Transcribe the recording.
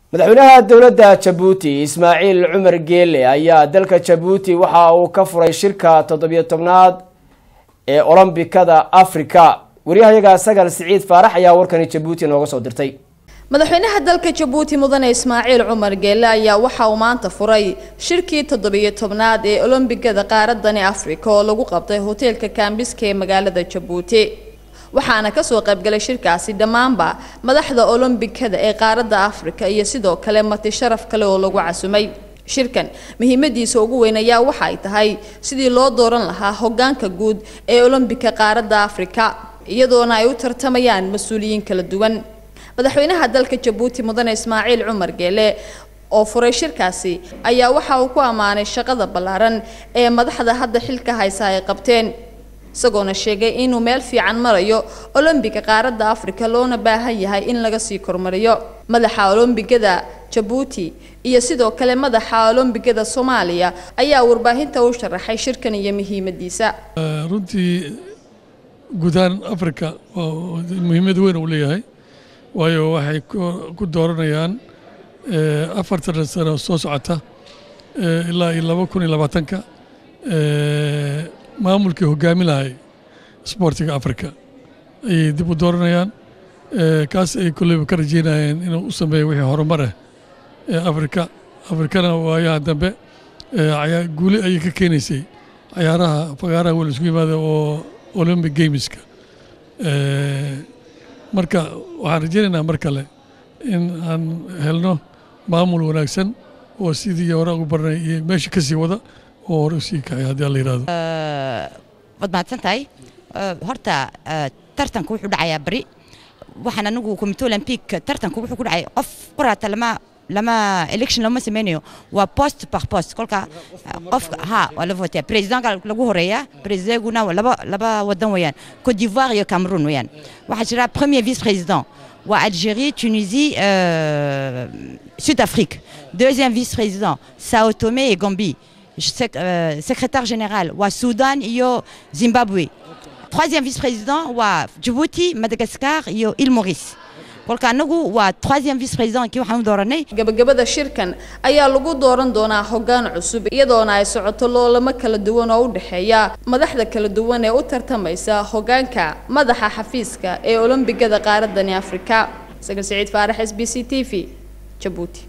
madaxweynaha dowladda jabuuti ismaaciil cumar geele ayaa dalka jabuuti waxa uu ka furay shirka toddobiyo tobnaad ee olombikada africa waryahayaga sagal siciid faarax ayaa warkani jabuuti nooga soo dirtay madaxweynaha dalka jabuuti mudane ismaaciil cumar geele ayaa waxa uu maanta furay shirkii toddobiyo tobnaad ee olombigada qaaradani africa oo lagu qabtay hoteelka kaambiska ee magaalada jabuuti waxaana kasoo qaybgalay shirkaasi dhammaanba madaxda olombikada ee qaaradda africa iyo sidoo kale marti sharaf kale oo lagu casumay shirkan muhiimadiisa ugu weyn ayaa waxa ay tahay sidii loo dooran lahaa hogaanka guud ee olombika qaaradda africa iyadoona ay u tartamayaan mas-uuliyiin kala duwan madaxweynaha dalka jabuuti mudane ismaaciil cumar geele oo furay shirkaasi ayaa waxa uu ku ammaanay shaqada ballaaran ee madaxda hadda xilka haysa ay qabteen isagoona sheegay inuu meel fiican marayo olombiga qaaradda africa loona baahan yahay in laga sii kormariyo madaxa olombigada jabuuti iyo sidoo kale madaxa olombigada soomaaliya ayaa warbaahinta u sharaxay shirkan iyo muhiimadiisa runtii guudahaan africa muhiimad weyn uu leeyahay waayo waxay ku dooranayaan afartan sano soo socota ilaa iyo laba kun iyo labaatanka maamulkii hogaami lahay sboortiga africa ayay dib u dooranayaan kaas ay kolleyba ka rajeynayeen inuu u sameeyo wixii horumar ah ee africa afrikana waayaha dambe guuli ayay ka keenaysay cayaaraha fagaaraha wel isku yimaada oo olympic gameska marka waxaan rajeynaynaa mar kale in aan helno maamul wanaagsan oo sidii hore ugu barnay iyo meesha ka sii wada oo hore usii kacay haddii alla yidhahdo waad mahadsan tahay horta tartanku wuxuu dhacayaa beri waxaan anigu comité olympique tartanku wuxuu ku dhacay qof quraata lama lama election lama sameynayo waa post par post kolka qofka ha waa la votea presidentka lagu horeeya presidentguna laba laba wadan weeyaan cote d'ivoire iyo cameroon weeyaan waxaa jira premier vice président waa algérie tunisie euh, sud afrique deuxième vice président sao tomé et gambie secrétaire général waa Soudan iyo Zimbabwe troisième vice-président waa Djibouti Madagascar iyo Île Maurice kolka anagu waa troisième vice-président kii waxaan u dooranay gabagabada shirkan ayaa lagu dooran doonaa hoggaan cusub iyadoona ay socoto loolamo kala duwan oo u dhexeeya madaxda kala duwan ee u tartamaysa hoggaanka madaxa xafiiska ee olombigada qaaradani afrika sagal siciid faarax s b c t v jabuuti